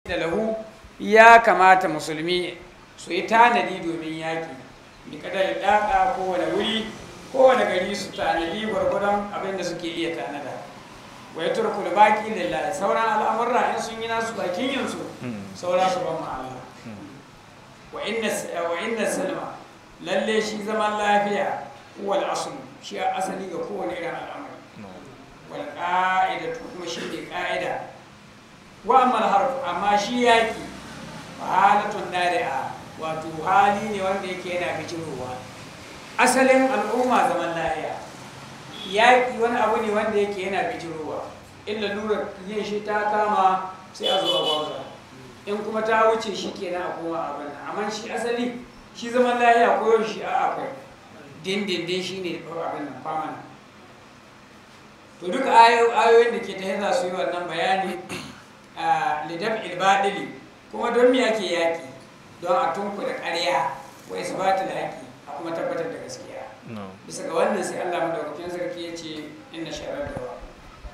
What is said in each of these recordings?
da lahu ya kamata musulmi su yi tanadi domin yaƙi bi kadar daƙa kowane wuri kowane gari su tanadi gwargwadon abin da suke iya tanada wa ya turku da baki lillahi sauran al'amurra in sun yi nasu bakin yinsu saura su ban Allah wa inna wa inna salma lalle shi zaman lafiya wal asl shi asali ga kowane irin al'amari wal qa'idatu kuma shi ne qa'ida wa amma harf amma shi yaki halatun dari'a wato hali ne wanda yake yana bijirowa asalin al'umma zaman lafiya yaƙi wani abu ne wanda yake yana bijirowa illa lura yin shi ta kama sai a zo a gwamza in kuma ta wuce shi kenan a koma abin amma shi asali shi zaman lafiya ko shi a akwai dindindin shi ne abin nan famana to duka ayoyin da ke ta za su yi wannan bayani a lidab ilbadili kuma don me ake yaƙi don a tunku da ƙarya wa isbatul haƙi a kuma tabbatar da gaskiya bisa ga wannan sai Allah madaukakin sarki ya ce inna sharar da wa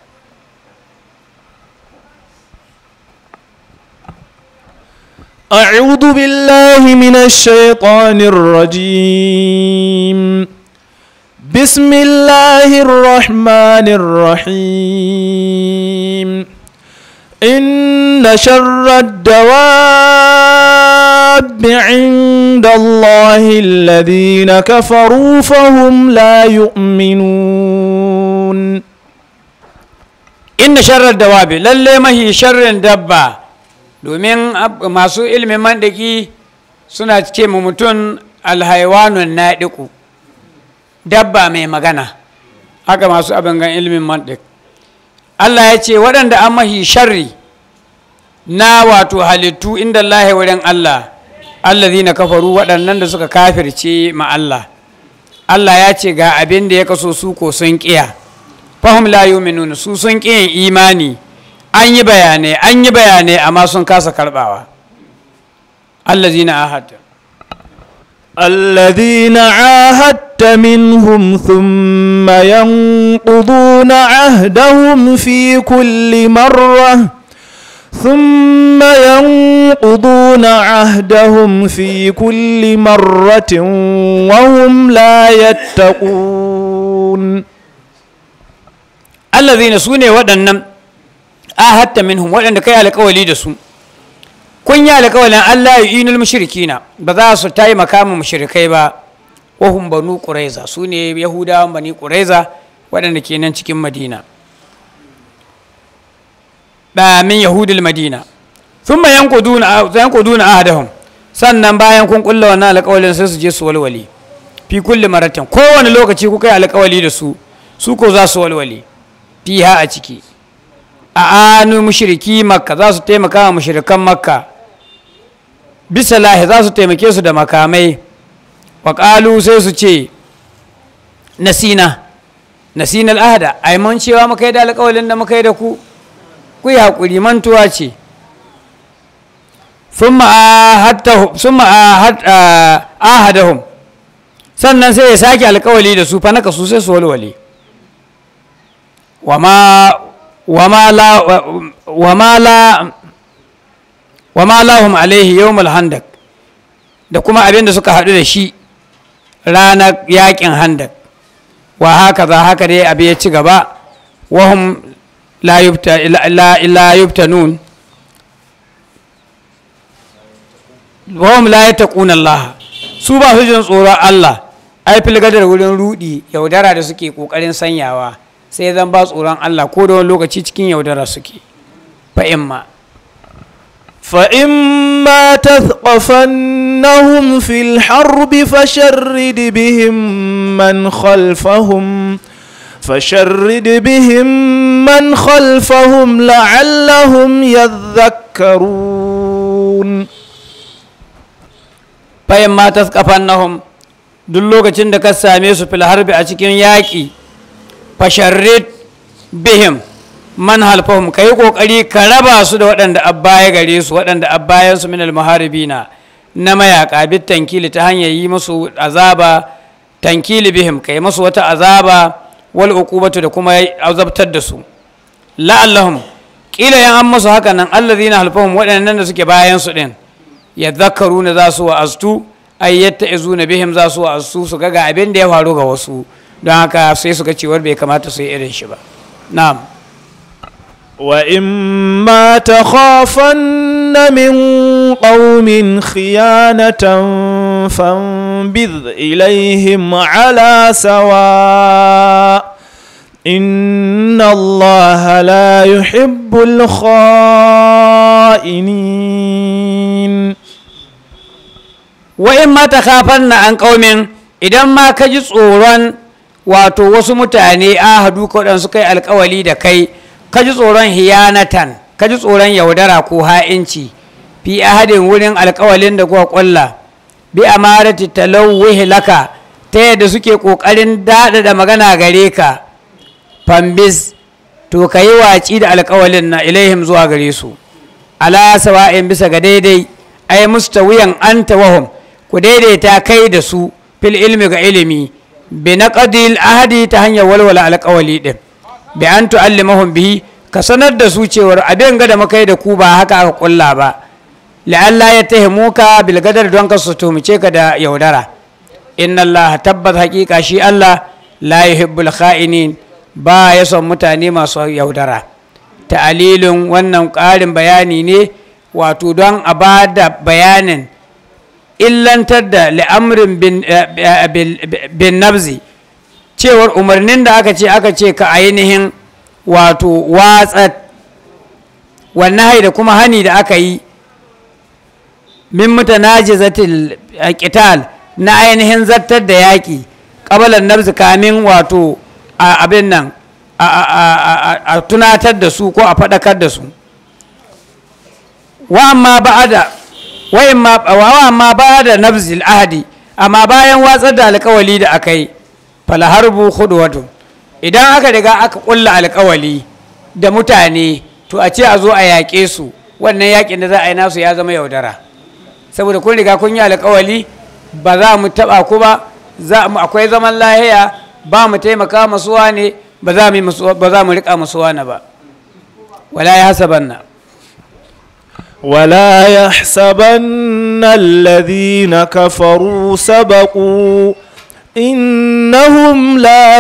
أعوذ بالله من الشيطان الرجيم بسم الله الرحمن الرحيم إن شر الدواب عند الله الذين كفروا فهم لا يؤمنون inna sharar dawabi lalle mahi sharrin dabba domin masu ilimin mandaki suna ce mu mutum alhaiwanun naɗiku dabba mai magana haka masu abin gan ilimin mantik Allah ya ce waɗanda an mahi sharri na wato halittu inda Allah wurin Allah allazi na kafaru waɗannan da suka kafirce ma Allah Allah ya ce ga abin da ya kaso su ko sun ƙiya fahim la yu'minun su sun ƙi yin imani an yi bayanai an yi bayanai amma sun kasa karɓawa allazina ahadta الذين عاهدت منهم ثم ينقضون عهدهم في كل مرة ثم ينقضون عهدهم في كل مرة وهم لا يتقون allazina su ne waɗannan ahadta minhum waɗanda kai alƙawali da su kun yi alƙawalin Allah ya inul mushrikina ba za su taimaka mu mushrikai ba wahum banu quraiza su ne yahudawan bani quraiza waɗanda ke nan cikin madina ba min yahudul madina thumma yanquduna yanquduna ahadahum sannan bayan kun kulla wannan alƙawalin sai su je su walwale fi kulli maratin kowane lokaci kuka yi alƙawali da su su ko za su walwale fiha a ciki a anu mushriki makka za su taimaka wa mushrikan makka bisa lahi za su taimake su da makamai wa sai su ce nasina nasina al'ahada ai mun cewa muka yi da alƙawalin da muka yi da ku ku yi haƙuri mantuwa ce sun ahadahum sannan sai ya sake alƙawali da su fa naka su sai su walwale وما وما لا وما لا وما لهم عليه يوم الهندق da kuma abin da suka haɗu da shi ranar yakin handak wa haka za haka dai abin ya ci gaba wahum la yubtanun wahum la yattaquna Allah su ba su jin tsoron Allah ai filgadar wurin rudi yaudara da suke kokarin sanyawa sai zan ba tsoron Allah ko da wani lokaci cikin yaudara suke fa'imma فإما تثقفنهم في الحرب فشرد بهم من خلفهم فشرد بهم من خلفهم لعلهم يذكرون fa'imma taskafannahum duk lokacin da ka same su fil harbi a cikin yaƙi fasharrid bihim man halfahum ka yi ƙoƙari ka raba su da waɗanda abbaya gare su waɗanda abbayan su minal muharibina na mayaƙa bit tankili ta hanyar yi musu azaba tankili bihim ka yi musu wata azaba wal uqubatu da kuma azabtar da su la'allahum kila yan an musu haka nan allazina halfahum waɗannan da suke bayan su din ya zakaru na za su wa'aztu ai yatta izuna bihim za su wa'aztu su ga ga abin da ya faru ga wasu don haka sai su ga cewar bai kamata su yi irin shi ba na'am وإما تخافن من قوم خيانة فانبذ إليهم على سواء إن الله لا يحب الخائنين wa'in ma ta kafan na an ƙaumin idan ma ka ji tsoron wato wasu mutane ahadu ko ɗan suka yi alkawali da kai ka ji tsoron hiyanatan ka ji tsoron yaudara ko ha'inci fi ahadin wurin alkawalin da kuka ƙulla bi amarati talawwihi laka ta yadda suke ƙoƙarin daɗaɗa magana gare ka fambis to ka yi waci da alkawalin na ilaihim zuwa gare su ala sawa'in bisa ga daidai ai mustawiyan anta wahum ku daidaita kai da su fil ilmi ga ilimi bi naqdil ahadi ta hanyar walwala alƙawali din bi an tu'allimahum bihi ka sanar da su cewar abin ga da makai da ku ba haka aka kulla ba la'alla ya tahimuka bil gadar don ka su tumice ka da yaudara inna allaha tabbat haqiqa shi allah la yuhibbul kha'inin ba ya son mutane masu yaudara ta'alilin wannan ƙarin bayani ne wato don a ba da bayanin illantar da li'amrin bin nabzi cewar umarnin da aka ce aka ce ka ainihin wato watsa wannan da kuma hani da aka yi min mutanajizatil qital na ainihin zartar da yaƙi ƙabalar nabzi kamin wato abin nan a tunatar da su ko a faɗakar da su wa amma ba'ada wa amma ba'ada nabzil ahadi amma bayan watsar da alkawali da aka yi falaharbu khudwatu idan aka riga aka kulla alkawali da mutane to a ce a zo a yaƙe su wannan yaƙin da za a yi nasu ya zama yaudara saboda kun riga kun yi alkawali ba za mu taɓa ku ba akwai zaman lahiya ba mu taimaka masuwa ne ba za mu riƙa masuwa na ba wala ya hasaban na ولا يحسبن الذين كفروا سبقوا إنهم لا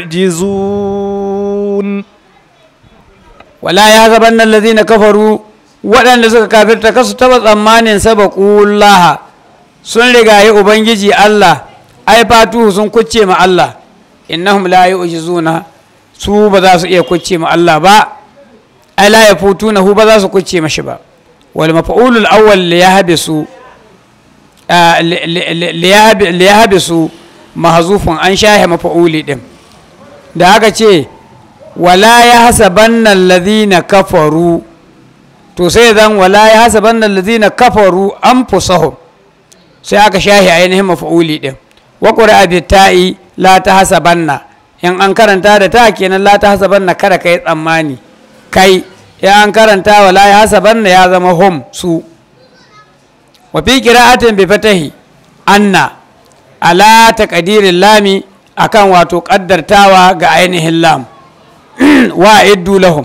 يعجزون ولا يحسبن الذين كفروا waɗanda suka kafirta kasu taɓa tsammanin sabaƙullah sun rigaye ubangiji Allah ai fatuhu sun kucce ma Allah innahum la yu'jizuna su ba za su iya kucce ma Allah ba ai la yafutuna hu ba za su kucce mashi ba والمفعول الأول ليهبسوا آه ليهب ليهبسوا محذوف an shahe mafa'uli din da aka ce wala ya hasabanna alladhina kafaru to sai zan wala ya hasabanna alladhina kafaru anfusahum sai aka shahe ainihin mafa'uli din wa qura'a bi ta'i la ta hasabanna in an karanta da ta kenan la ta hasabanna kada kai tsammani kai ya an karanta wa la ya hasaban ya zama hum su wa fi qira'atin bi fatahi anna ala taqdirin lami akan wato kaddartawa ga ainihin lam wa iddu lahum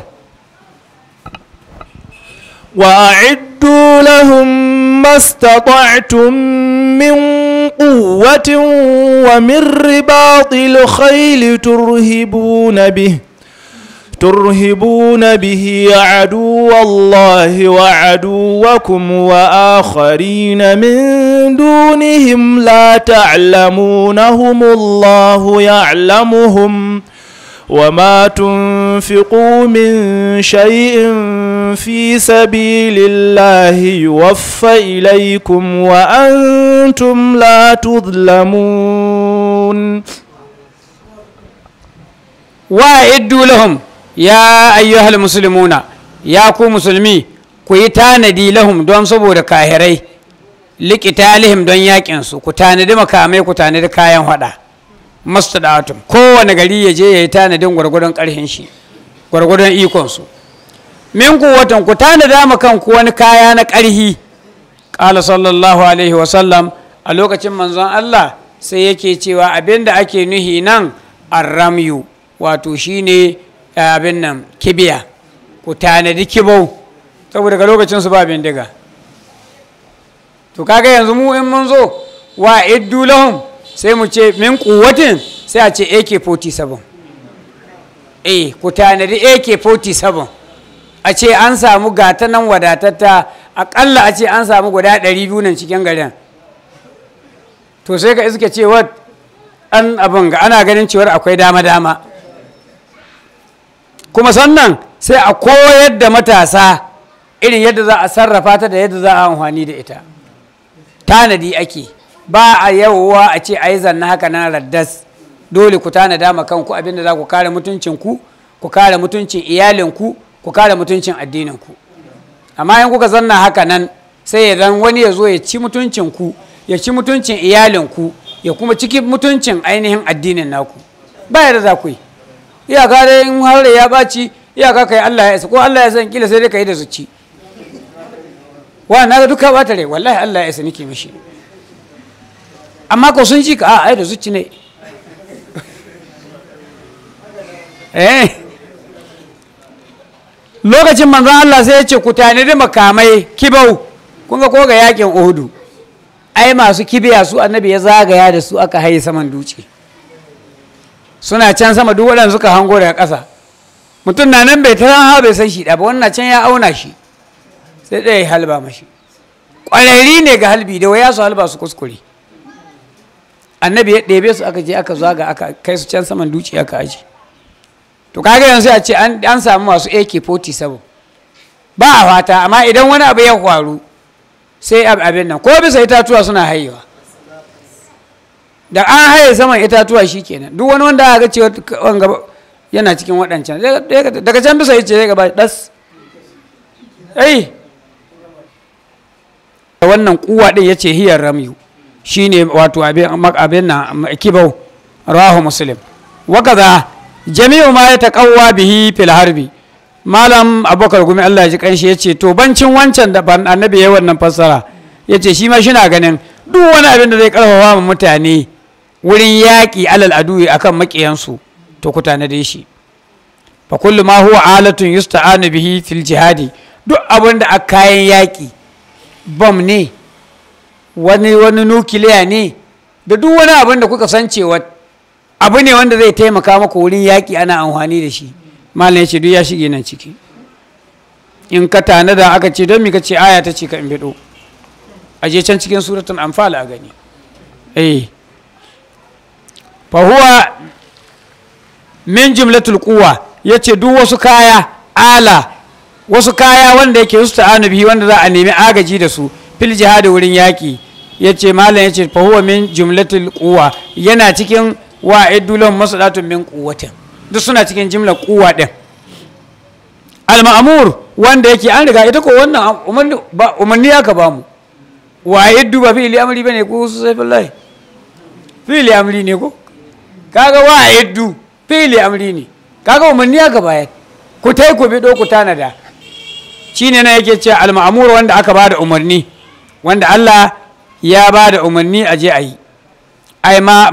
wa a'iddu lahum mastata'tum min quwwatin wa min ribatil khayli turhibuna bihi ترهبون به عدو الله وعدوكم واخرين من دونهم لا تعلمونهم الله يعلمهم وما تنفقوا من شيء في سبيل الله يوفى اليكم وانتم لا تظلمون وأعدوا لهم ya ayyuhal muslimuna ya ku musulmi ku yi tanadi lahum don saboda kahirai liqitalihim don yakin su ku tanadi makamai ku tanadi kayan hada mastadatum kowane gari ya je ya yi tanadin gwargwadon karhin shi gwargwadon ikon su min ku watan ku tanada ma kanku wani kaya na karhi qala sallallahu alaihi wa sallam a lokacin manzon Allah sai yake cewa abinda ake nuhi nan arramyu wato shine abin nan kibiya ku tanadi kibau saboda ga lokacin su ba bindiga to kaga yanzu mu in mun zo wa iddu lahum sai mu ce min kuwatin sai a ce AK47 eh ku tanadi AK47 a ce an samu gata nan wadatatta akalla a ce an samu guda 200 nan cikin garin to sai ka iske cewa an abin ga ana ganin cewar akwai dama-dama kuma sannan sai a koyar da matasa irin yadda za a sarrafa ta da yadda za a amfani da ita tanadi ake ba a yawwa a ce a yi zanna haka na raddas dole ku tanada ma kanku abinda za ku kare mutuncinku ku kare mutuncin iyalinku ku kare mutuncin addininku amma in kuka zanna haka nan sai ya zan wani ya zo ya ci mutuncinku ya ci mutuncin iyalinku ya kuma ciki mutuncin ainihin addinin naku ba yadda za ku yi iyaka dai in har ya ɓaci iyaka kai Allah ya isa ko Allah ya san kila sai dai ka yi da zuci wa na ga duka bata rai wallahi Allah ya isa nake mishi amma ko sun ji ka a ai da zuci ne eh lokacin manzon Allah sai ya ce ku tanadi makamai kibau kun ga ko ga yakin Uhudu ai masu kibiya su annabi ya zagaya da su aka haye saman duce suna can sama duk waɗanda suka hango daga ƙasa mutum na nan bai taran ha bai san shi ba wannan can ya auna shi sai ɗaya ya halba mashi ƙwararri ne ga halbi da waya su halba su kuskure annabi ya ɗebe su aka je aka zaga aka kai su can saman duci aka aji to kaga yanzu a ce an samu masu ak-47 ba a fata amma idan wani abu ya faru sai abin nan ko bisa itatuwa suna hayewa da an haye saman itatuwa shi kenan duk wani wanda aka ce yana cikin waɗancan daga can bisa yace zai gaba ɗas ai wannan kuwa ɗin ya ce hiyar ramyu shi ne wato abin nan kibau rahu muslim wakaza jami'u ma ya taƙawa bihi fil harbi malam abubakar gumi allah ji kanshi ya ce to bancin wancan da annabi ya wannan fassara ya ce shi ma shi na ganin duk wani abin da zai karfafa ma mutane wurin yaƙi alal aduwi akan maƙiyansu to ku tanade shi fa kullu ma huwa alatun yusta'anu bihi fil jihadi duk abin da aka kayan yaƙi bom ne wani wani nukiliya ne da duk wani abin da kuka san cewa abu ne wanda zai taimaka maka wurin yaƙi ana amfani da shi malam ya ce duk ya shige nan ciki in ka tanada aka ce don mi ka ce aya ta ce ka in bido a je can cikin suratun amfala a gani eh fa huwa min jumlatul quwa yace duk wasu kaya ala wasu kaya wanda yake yusta'anu bihi wanda za a nemi agaji da su fil jihadi wurin yaki yace malam yace fa huwa min jumlatul quwa yana cikin wa'iddu lahum masalatun min quwwatin duk suna cikin jimlar quwa din al-ma'mur wanda yake an riga ita ko wannan umarni aka bamu wa'iddu ba fi'li amri bane ko su sai billahi fi'li amri ne ko kaga wa'iddu fi'li amri ne kaga umarni aka bayar ku tai ku bido ku tanada shine na yake cewa al-ma'mur wanda aka bada umarni wanda Allah ya bada umarni a je a yi ai ma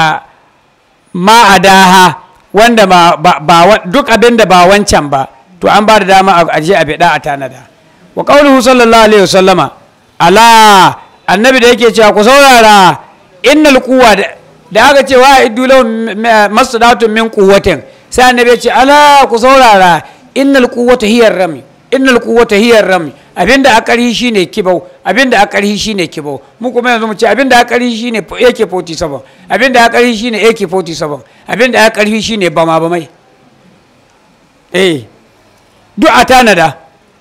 ma adaha wanda ba, ba, duk abin da ba wancan ba to an ba da dama a je a bida a tanada wa qauluhu sallallahu alaihi wasallama ala annabi da yake cewa ku saurara innal quwwa da aka ce wa iddu lahum masdatun min quwwatin sai annabi ya ce ala ku saurara innal quwwata hiya rami innal quwwata hiya rami abinda a ƙarhi shine kibau abinda a ƙarhi shine kibau mu kuma yanzu mu ce abinda a ƙarhi shine AK47 abinda a ƙarhi shine AK47 abinda a ƙarhi shine bama bamai eh duk a tanada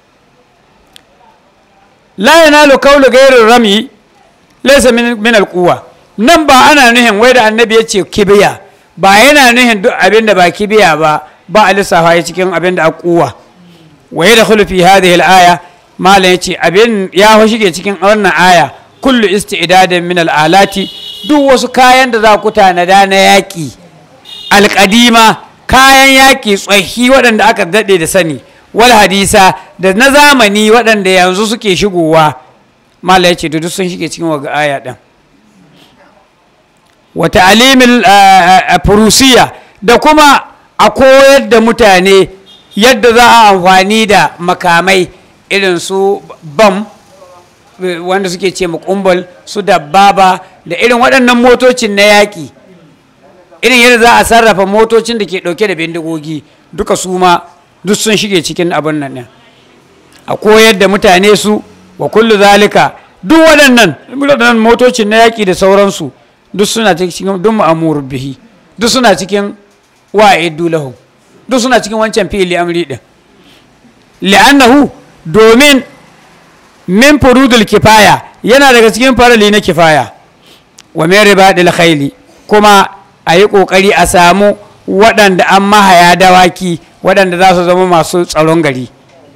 la yanalu qawlu ghayri rami laysa min min alquwa nan ba ana nuhin wai da annabi ya ce kibiya ba yana nuhin duk abinda ba kibiya ba ba a lissafa ya cikin abinda a kuwa wa yadkhulu fi hadhihi al-aya malam ya ce abin ya shige cikin wannan aya kullu isti'dadin min al'alati duk wasu kayan da za ku tanada na yaƙi alƙadima kayan yaƙi tsohi waɗanda aka daɗe da sani wal hadisa da na zamani waɗanda yanzu suke shigowa malam ya ce duk sun shige cikin waga aya ɗin wata alimin furusiya da kuma a koyar da mutane yadda za a amfani da makamai irin su bam wanda suke ce makumbal su dabbaba da irin waɗannan motocin na yaƙi irin yadda za a sarrafa motocin da ke ɗauke da bindigogi duka su ma duk sun shige cikin abin nan ɗin a koyar da mutane su wa kullu zalika duk waɗannan waɗannan motocin na yaƙi da sauransu duk suna cikin duk ma'amur bihi duk suna cikin wa'iddu lahu duk suna cikin wancan fili amri din li'annahu domin min furudul kifaya yana daga cikin farali na kifaya wa min ribadil khayli kuma a yi kokari a samu waɗanda an mahaya dawaki waɗanda za su zama masu tsaron gari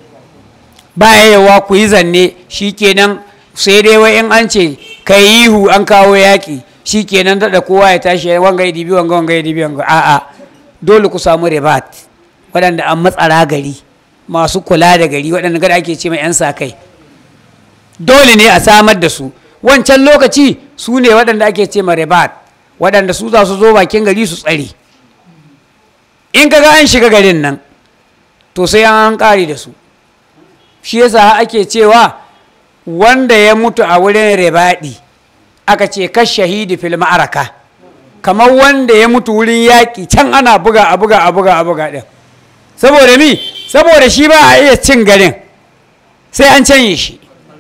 ba yawa ku yi zanne shikenan sai dai wai in an ce ka yi ihu an kawo yaƙi shikenan daɗa kowa ya tashi wanga ya dibi wanga wanga ya dibi wanga a'a dole ku samu ribat waɗanda an matsara gari masu kula da gari waɗanda gada ake ce mai 'yan sa kai dole ne a samar da su wancan lokaci su ne waɗanda ake ce ma ribat waɗanda su za su zo bakin gari su tsare in kaga an shiga garin nan to sai an ƙare da su shi yasa ake cewa wanda ya mutu a wurin ribaɗi aka ce kash shahidi fil ma'araka kamar wanda ya mutu wurin yaƙi can ana buga a buga a buga a buga ɗin saboda mi saboda shi ba a iya cin garin sai an canye shi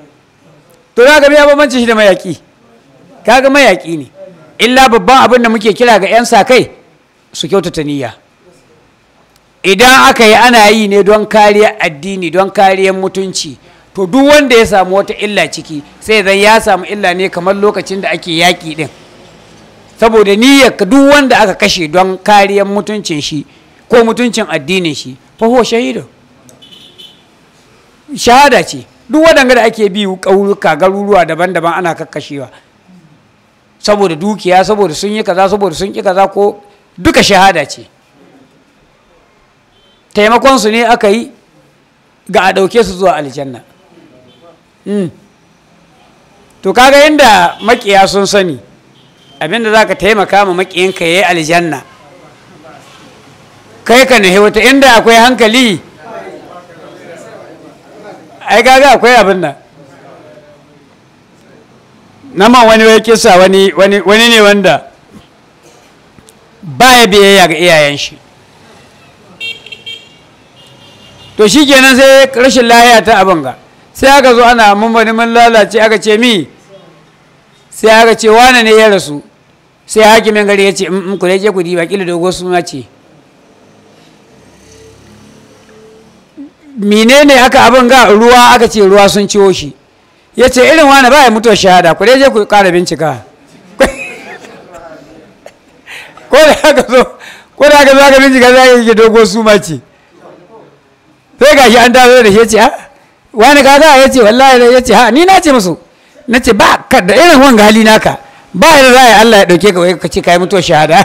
to za ka biya bambanci shi da mayaƙi kaga mayaƙi ne illa babban abin da muke kira ga 'yan sa kai su kyautata niyya idan aka yi ana yi ne don kariyar addini don kariyar mutunci to duk wanda ya samu wata illa ciki sai zan ya samu illa ne kamar lokacin da ake yaƙi ɗin saboda niyyar duk wanda aka kashe don kariyar mutuncin shi ko mutuncin addinin shi fa huwa shahidu shahada ce duk waɗanda da ake bi ƙauyuka garuruwa daban-daban ana kakkashewa saboda dukiya saboda sun yi kaza saboda sun ƙi kaza ko duka shahada ce taimakon su ne aka yi ga a ɗauke su zuwa aljanna to kaga inda makiya sun sani abinda za ka taimaka ma makiyinka ya yi aljanna kai ka nahi wata inda akwai hankali ai kaga akwai abin nan nama wani wai kisa wani wani ne wanda baya biyayya ga iyayen shi to shi kenan sai rashin lahiya ta abin ga sai aka zo ana mummuni mun lalace aka ce mi sai aka ce wane ne ya rasu sai hakimin gari ya ce in ku je ku diba kila dogo suna ce menene aka abin ga ruwa aka ce ruwa sun ciwo shi ya ce irin wani ba ya mutuwar shahada ku je ku kara bincika ko da aka zo ko da aka zo aka bincika za ka yi dogo suma ce sai gashi an dawo da shi ya ce ha wani kaga ya ce wallahi ya ce ha ni na ce musu na ce ba ka da irin wanga hali naka ba da za a Allah ya dauke ka wai ka ce kai mutuwar shahada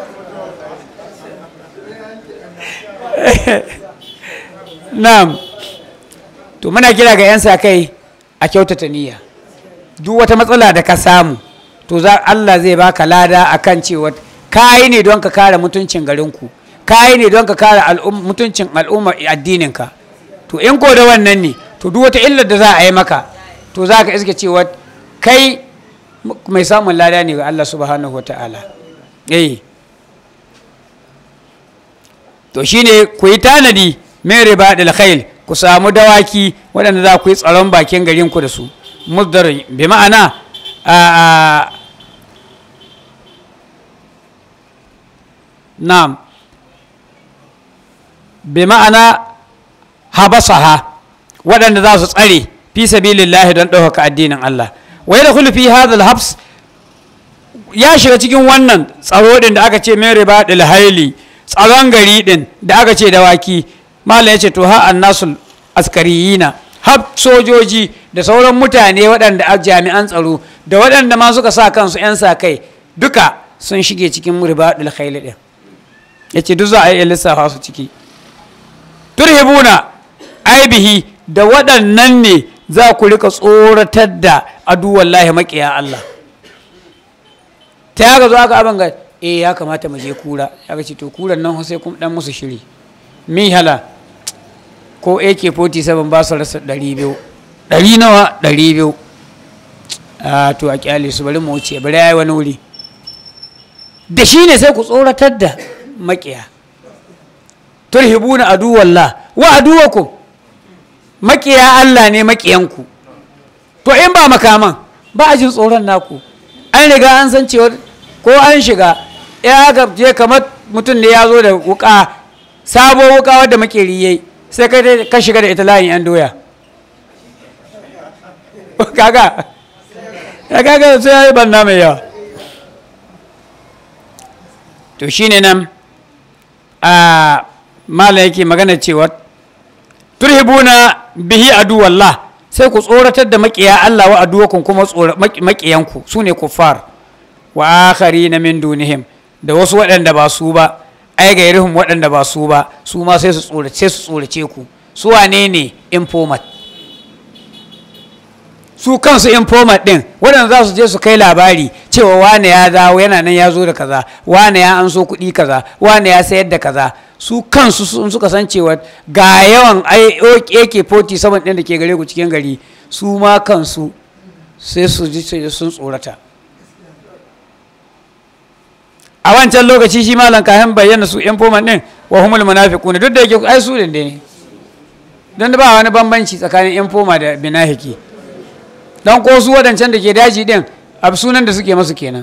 na'am to muna kira ga 'yan sa kai a kyautata niyya duk wata matsala da ka samu to za Allah zai baka lada akan cewa kayi ne don ka kare mutuncin garinku kayi ne don ka kare mutuncin al'ummar addininka to in ko da wannan ne to duk wata illar da za a yi maka to za ka iske cewa kai mai samun lada ne ga Allah subhanahu wa ta'ala eh to shine ku yi tanadi mai riba da khail ku samu dawaki waɗanda za ku yi tsaron bakin garin ku da su muddar bi ma'ana a na'am bi ma'ana habasaha waɗanda za su tsare fi sabilillahi don ɗaukaka addinin Allah wa da fi hadha habs ya shiga cikin wannan tsaro din da aka ce min riba dil haili tsaron gari din da aka ce dawaki malam yace to ha annasul askariyina har sojoji da sauran mutane waɗanda a jami'an tsaro da waɗanda ma suka sa kansu 'yan sa kai duka sun shige cikin riba dil haili din yace duk za a yi lissafa su ciki turhibuna aibihi da waɗannan ne za ku rika tsoratar da aduwallahi maƙiya Allah ta yaga zo aka abin ga eh ya kamata mu je kura ya ce to kuran nan sai kun dan musu shiri mi hala ko ak-47 ba su rasa 200 ɗari nawa 200 a to a kyale su bari mu wuce bari ya yi wani wuri da shi ne sai ku tsoratar da makiya turhibuna aduwallah wa aduwakum makiya Allah ne makiyanku to in ba makaman ba a jin tsoron naku an riga an san cewa ko an shiga ya ga je kamar mutum ne ya zo da wuka sabo wuka wadda makeri yayi sai ka ka shiga da ita layin yan doya kaga ya kaga sai ya yi banna mai yawa to shine nan a mala yake magana cewa turhibuna bihi aduwallah sai ku tsoratar da makiya Allah wa aduwakum kuma makiyanku su ne kuffar wa akhari na min dunihim da wasu waɗanda ba su ba ai gairihim waɗanda ba su ba su ma sai su tsorace su tsorace ku su wane ne informat su kansu informat din waɗanda za su je su kai labari cewa wane ya dawo yana nan ya zo da kaza wane ya an so kuɗi kaza wane ya sayar da kaza su kansu sun suka san cewa ga yawan ak-47 ɗin da ke gare ku cikin gari su ma kansu sai su ji sun tsorata a wancan lokaci shi malam kayan bayyana su informat ɗin wa humul munafiquna duk da yake ai su ne don ba wani bambanci tsakanin informa da binahiki don ko su waɗancan da ke daji ɗin a sunan da suke masu kenan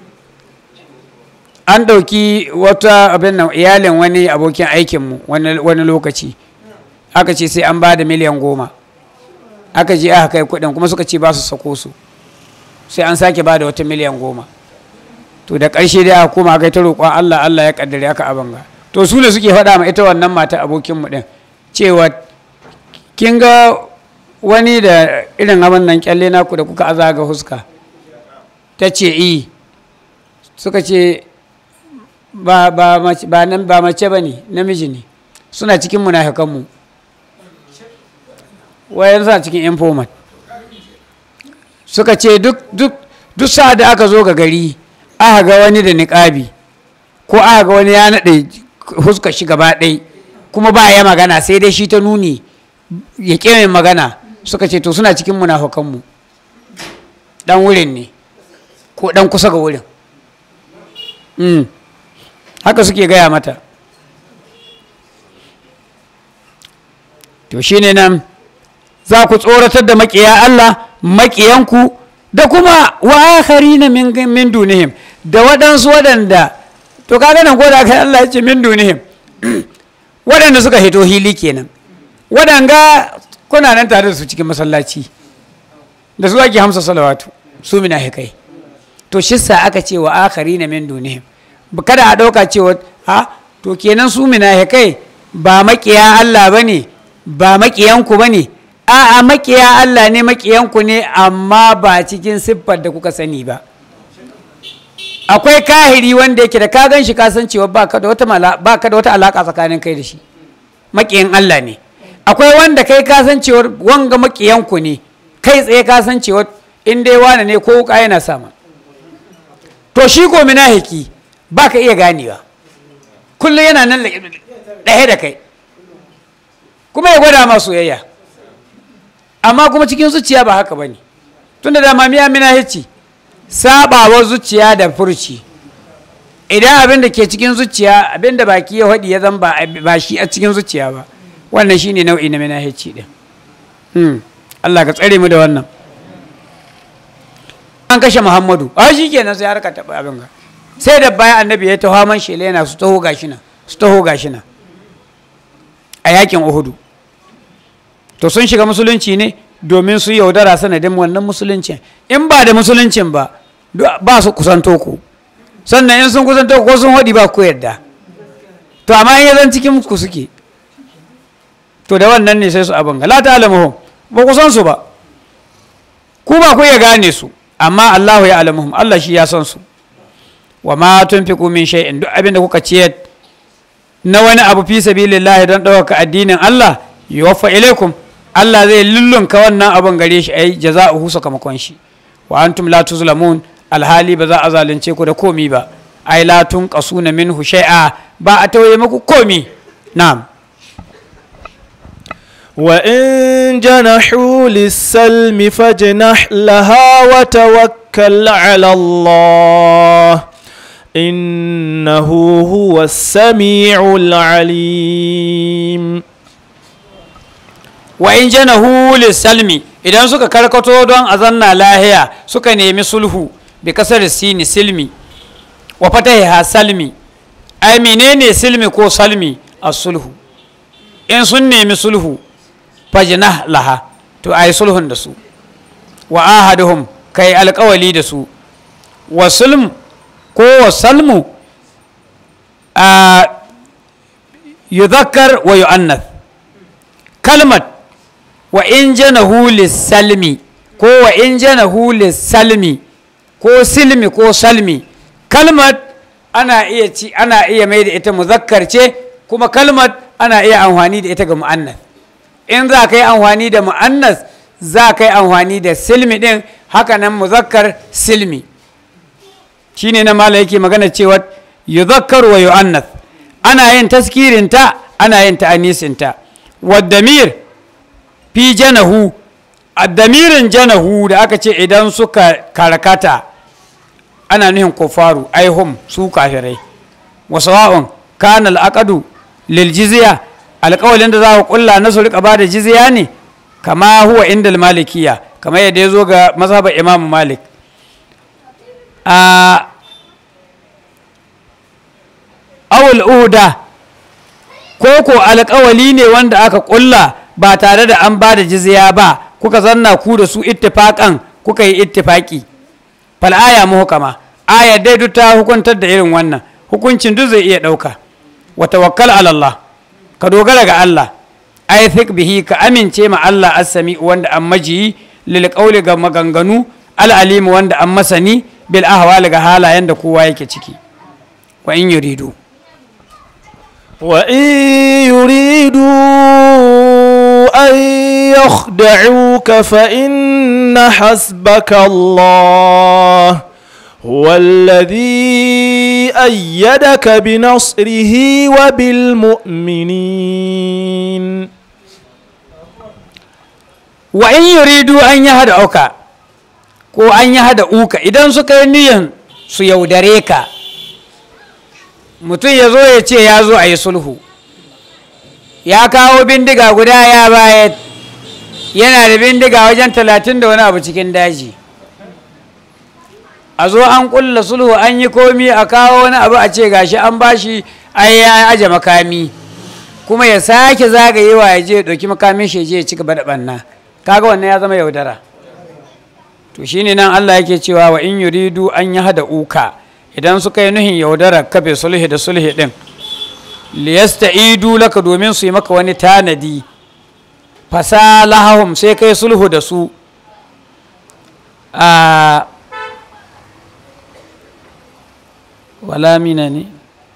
an ɗauki wata abin nan iyalin wani abokin aikinmu wani lokaci aka ce sai an ba da miliyan goma aka je aka kai kuɗin kuma suka ce ba su sako su sai an sake ba da wata miliyan goma to da ƙarshe dai aka koma aka yi ta roƙon allah allah ya ƙaddare aka abanga to su ne suke faɗa ma ita wannan mata abokinmu ɗin cewa kin ga wani da irin abin nan kyalle naku da kuka aza ga huska ta ce i suka ce ba mace ba ne namiji ne suna cikin munafikanmu wayan suna cikin informat suka ce duk duk duk sa da aka zo ga gari aka ga wani da niƙabi ko aka ga wani ya naɗe huska shi gaba ɗai kuma ba ya magana sai dai shi ta nuni ya ƙe magana suka ce to suna cikin munafukanmu dan wurin ne ko dan kusa ga wurin haka suke gaya mata to shine nan za ku tsoratar da maƙiya Allah maƙiyanku da kuma wa na min min dunihim da waɗansu waɗanda to kaga nan ko da kai Allah ya ce min dunihim waɗanda suka hito hili kenan waɗanga kuna nan tare da su cikin masallaci da su ake hamsa salawatu su mina hikai to shissa aka ce wa akari na min dunihim kada a ɗauka cewa ha to kenan su mina hikai ba maƙiya Allah ba ne ba maƙiyanku ba ne a'a maƙiya Allah ne maƙiyanku ne amma ba cikin siffar da kuka sani ba akwai kahiri wanda yake da ka gan shi ka san cewa ba ka da wata alaƙa tsakanin kai da shi maƙiyan Allah ne akwai wanda kai kasancewar wanga makiyanku ne kai tsaye kasancewar in dai wane ne ko wuka yana sama to shi ko minahiki ba ka iya ganewa kullum yana nan ɗaya da kai kuma ya gwada ma soyayya amma kuma cikin zuciya ba haka ba ne tun da dama miya minahici sabawar zuciya da furci idan abin da ke cikin zuciya abin da baki ya haɗi ya zan ba shi a cikin zuciya ba wannan shi ne nau'i na minahici ɗin Allah ka tsare mu da wannan an kashe muhammadu a shi kenan sai harka taɓa abin ga sai da bayan annabi ya taho man shele yana su taho gashi nan su taho gashi nan a yakin uhudu to sun shiga musulunci ne domin su yaudara sanadin wannan musuluncin in ba da musuluncin ba ba su kusanto ku sannan in sun kusanto ko sun haɗi ba ku yadda to amma in yazan cikin ku suke to da wannan ne sai su abin ga la ta'lamuhum ba ku san su ba ku ba ku iya gane su amma Allahu ya alamuhum Allah shi ya san su wa ma tunfiqu min shay'in duk abin da kuka ciyar na wani abu fi sabilillahi don ɗaukaka addinin Allah yuwaffa ilaikum Allah zai lullunka wannan abin gare shi ai jaza'uhu sakamakon shi wa antum la tuzlamun alhali ba za a zalunce ku da komi ba ai la tunqasuna minhu shay'a ba a tauye muku komi na'am وإن جنحوا للسلم فاجنح لها وتوكل على الله إنه هو السميع العليم wa in janahu salmi idan suka karkato don a zanna lahiya suka nemi sulhu bi kasar sini silmi wa fatahiha salmi ai menene silmi ko salmi a sulhu in sun nemi sulhu fajnah laha to ai sulhun da su wa ahaduhum kai alkawali da su wa sulm ko wa salmu a yuzakkar wa yu'annath kalmat wa in janahu salmi ko wa in janahu salmi ko silmi ko salmi kalmat ana iya ci ana iya mai da ita muzakkar ce kuma kalmat ana iya amfani da ita ga mu'annas in za ka yi amfani da mu'annas za ka yi amfani da silmi din haka nan muzakkar silmi shine na mala yake magana cewa yuzakkar wa yu'annas ana yin taskirinta ana yin ta'anisinta wa damir fi janahu addamirin janahu da aka ce idan suka karkata ana nuhin kufaru aihum su kafirai wasu wa'un kanal aqadu lil jizya alƙawalin da za ku kulla na su rika bada jizya ne kama huwa inda malikiya kama yadda ya zo ga mazhabar imamu malik a awul uhuda ko ko alƙawali ne wanda aka kulla ba tare da an ba da jizya ba kuka zanna ku da su ittifaƙan kuka yi ittifaƙi fal aya muhkama aya dai duk ta hukuntar da irin wannan hukuncin duk zai iya ɗauka wa tawakkal ala Allah ka dogara ga Allah ay thiq bihi ka amince ma Allah as-sami wanda an maji lil qawli ga maganganu al alim wanda an masani bil ahwal ga halayen da kowa yake ciki wa in yuridu وإن يريدوا أن يخدعوك فإن حسبك الله هو الذي أيدك بنصره وبالمؤمنين wa in yuridu an yi hada auka ko an yi hada uka idan suka yi niyan su yaudare ka mutum ya zo ya ce ya zo a yi sulhu ya kawo bindiga guda ya baya yana da bindiga wajen talatin da wani abu cikin daji a zo an kulla sulhu an yi komi a kawo wani abu a ce gashi an bashi ai ya aje makami kuma ya sake zagayewa ya je ya ɗauki makamin shi ya je ya ci gaba da ɓanna kaga wannan ya zama yaudara to shine nan Allah yake cewa wa in yuridu an yi hada uka idan suka yi nuhin yaudara kafe sulhi da sulhi din liyasta'idu laka domin su yi maka wani tanadi fasalahum sai kai sulhu da su a wala mina ne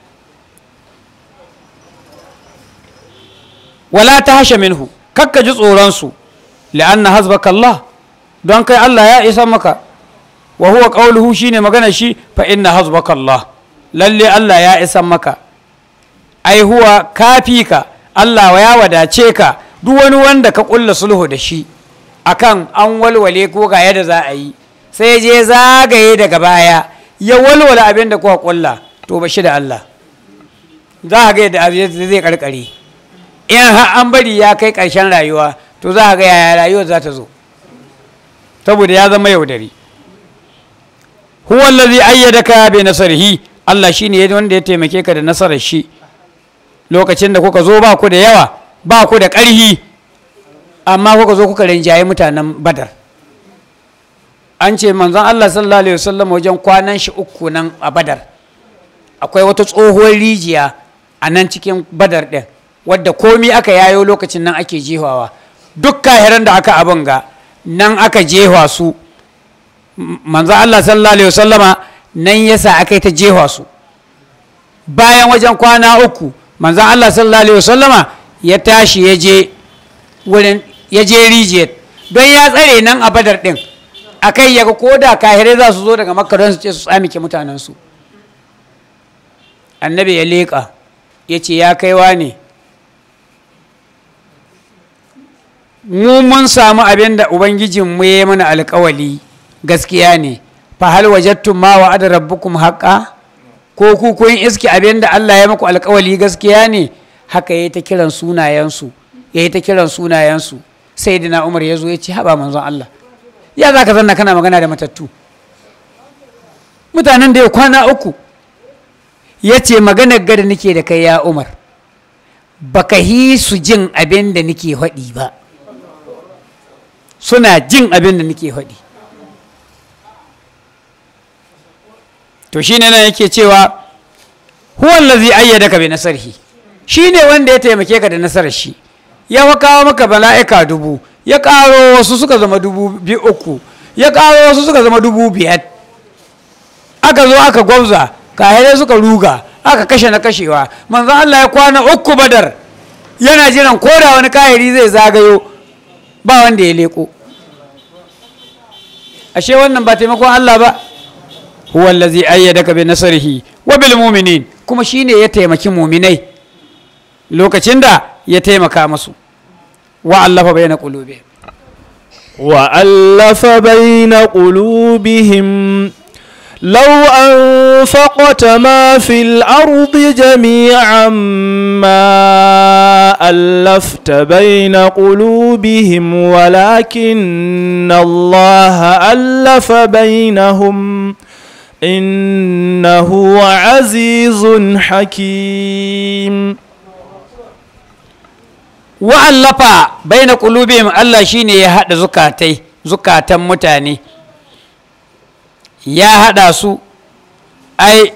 wala ta hashe minhu kakka ji tsoronsu li'anna hasbaka Allah don kai Allah ya isa maka wa huwa qawluhu shine magana shi fa inna hasbaka Allah lalle Allah ya isa maka ai huwa kafika Allah ya wadace ka duk wani wanda ka kulla sulhu da shi akan an walwale ko ga yadda za a yi sai je zagaye daga baya ya walwala abin da kuka kulla to ba shi da Allah za a ga yadda abin zai karkare in har an bari ya kai ƙarshen rayuwa to za a ga yaya rayuwar za ta zo saboda ya zama yaudari huwa allazi ayyadaka bi nasrihi Allah shine wanda ya taimake ka da nasarar shi lokacin da kuka zo ba ku da yawa ba ku da ƙarhi amma kuka zo kuka rinjaye mutanen badar an ce manzon Allah sallallahu alaihi wasallam wajen kwanan shi uku nan a badar akwai wata tsohuwar rijiya a nan cikin badar ɗin wadda komi aka yayo lokacin nan ake jehawa duk kahiran da aka abin ga nan aka jewa su manzon Allah sallallahu alaihi wasallama nan yasa aka yi ta jewa su bayan wajen kwana uku manzon Allah sallallahu alaihi wasallama ya tashi ya je wurin ya je rijiyar don ya tsare nan a badar ɗin a kai ya ga koda kahirai za su zo daga makka don su ce su tsamike mutanensu annabi ya leƙa ya ce ya kaiwa ne mu mun samu abin da ubangijin mu ya mana alkawali gaskiya ne fa hal wajadtum ma wa'ada rabbukum haqqa ko ku kun iski abin da Allah ya maku alkawali gaskiya ne haka yayi ta kiran sunayensu yayi ta kiran sunayensu sayyidina Umar ya zo ya ce haba manzon Allah ya za ka zanna kana magana da matattu mutanen da ya kwana uku ya ce maganar gada nake da kai ya Umar baka hi su jin abin da nake haɗi ba suna jin abin da nake haɗi to shi ne nan yake cewa huwan lazi ayyada ka bi nasarhi shi ne wanda ya taimake ka da nasarar shi ya kawo maka bala'ika dubu ya ƙaro wasu suka zama dubu biyu uku ya ƙaro wasu suka zama dubu biyar aka zo aka gwabza kahirai suka ruga aka kashe na kashewa manzon Allah ya kwana uku badar yana jiran koda wani kahiri zai zagayo ba wanda ya leko ashe wannan ba taimakon Allah ba huwa allazi ayyadaka bi nasrihi wa bil mu'minin kuma shine ya taimaki mu'minai lokacin da ya taimaka musu wa allafa bayna qulubihim وألف بين قلوبهم لو أنفقت ما في الأرض جميعا ما ألفت بين قلوبهم ولكن الله ألف بينهم إنه عزيز حكيم wa'allafa bai na ƙulubihim Allah shi ne ya haɗa zukatai zukatan mutane ya haɗa su ai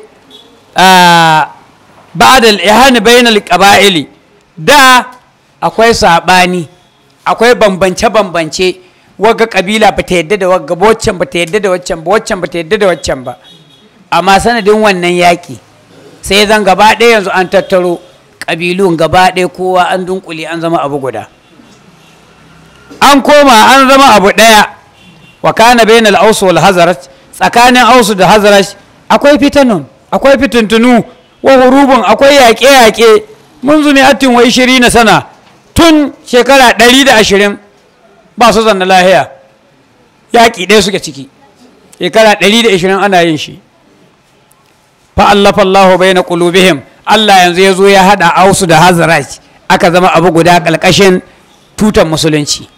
ba da ihani bai na ƙaba'ili da akwai saɓani akwai bambance-bambance wagga ƙabila ba ta yadda da wagga waccan ba ta yadda da waccan ba waccan ba ta yadda da waccan ba amma sanadin wannan yaƙi sai zan gaba ɗaya yanzu an tattaro ƙabilun gaba ɗaya kowa an dunkule an zama abu guda an koma an zama abu ɗaya wa kana bainal ausu wal hazarat tsakanin ausu da hazarat akwai fitanun akwai fitintunu wa hurubun akwai yaƙe-yaƙe mun zumi atin wa ishiri na sana tun shekara ɗari da ashirin ba su zanna lahiya yaƙi ɗaya suke ciki shekara ɗari da ashirin ana yin shi fa'allafa Allahu bai na ƙulubihim Allah yanzu ya zo ya haɗa ausu da hazaraj aka zama abu guda ƙalƙashin tutan musulunci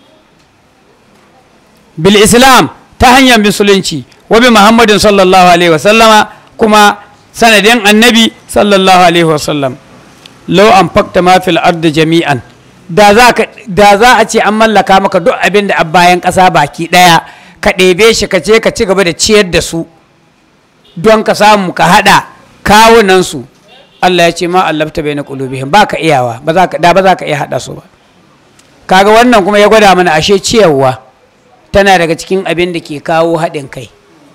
bil islam ta hanyar musulunci wa bi muhammadin sallallahu alaihi wasallama kuma sanadin annabi sallallahu alaihi wasallam lau an fakta ma fil ardi jami'an da za a ce an mallaka maka duk abin da bayan ƙasa baki ɗaya ka ɗebe shi ka ce ka ci gaba da ciyar da su don ka samu ka haɗa kawunansu Allah ya ce ma allafta bai na ƙulubihim ba ka iyawa da ba za ka iya haɗa su ba kaga wannan kuma ya gwada mana ashe ciyarwa tana daga cikin abin da ke kawo haɗin kai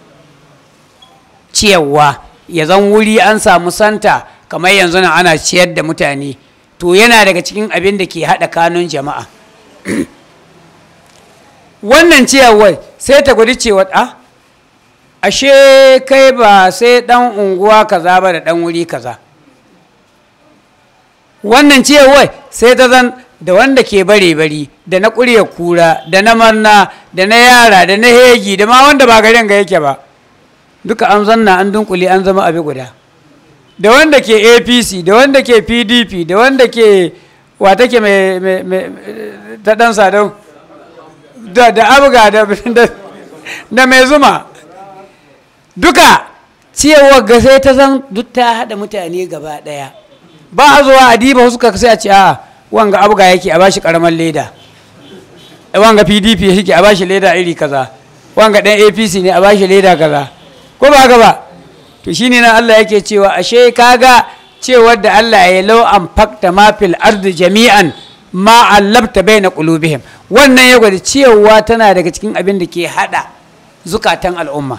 ciyarwa ya zan wuri an samu santa kamar yanzu nan ana ciyar da mutane to yana daga cikin abin da ke haɗa kanun jama'a wannan ciyarwar sai ta gwadi cewa a ashe kai ba sai ɗan unguwa kaza ba da ɗan wuri kaza wannan ciyarwar sai ta zan da wanda ke bare bari da na ƙurya kura da na marna da na yara da na hegi da ma wanda ba garin ga yake ba duka an zanna an dunkule an zama abi guda da wanda ke apc da wanda ke pdp da wanda ke wata ke mai ta dan sadau da da abuga da da mai zuma duka ciyarwar ga sai ta zan duk ta haɗa mutane gaba ɗaya ba a zuwa a diba suka sai a ce a wanga abuga yake a bashi karamar leda wanga pdp yake a bashi leda iri kaza wanga ɗan apc ne a bashi leda kaza ko ba haka ba to shine nan Allah yake cewa ashe kaga cewar da Allah ya lau an fakta ma fil ardi jami'an ma allabta baina qulubihim wannan ya gwada cewa tana daga cikin abin da ke hada zukatan al'umma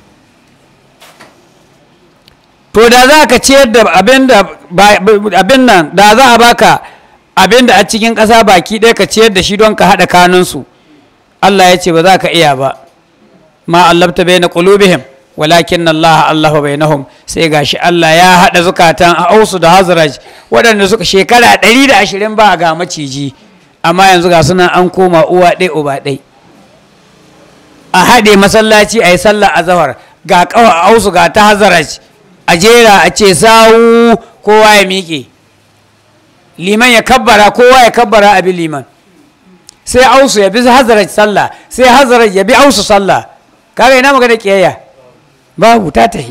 to da za ka ciyar da abin nan da za a baka abin da a cikin ƙasa baki ɗaya ka ciyar da shi don ka haɗa kanunsu Allah ya ce ba za ka iya ba ma allabta bai na ƙulubihim walakin Allah Allah bai nahum sai gashi Allah ya haɗa zukatan a ausu da hazraj waɗanda suka shekara ɗari da ashirin ba ga maciji amma yanzu ga suna an koma uwa ɗai uba ɗai a haɗe masallaci a yi sallah a zahar ga ƙawa ausu ga ta hazaraj a jera a ce sawu kowa ya miƙe liman ya kabbara kowa ya kabbara abin liman sai ausu ya bi hazaraj sallah sai hazaraj ya bi ausu sallah kaga ina magana kiyayya babu ta tahi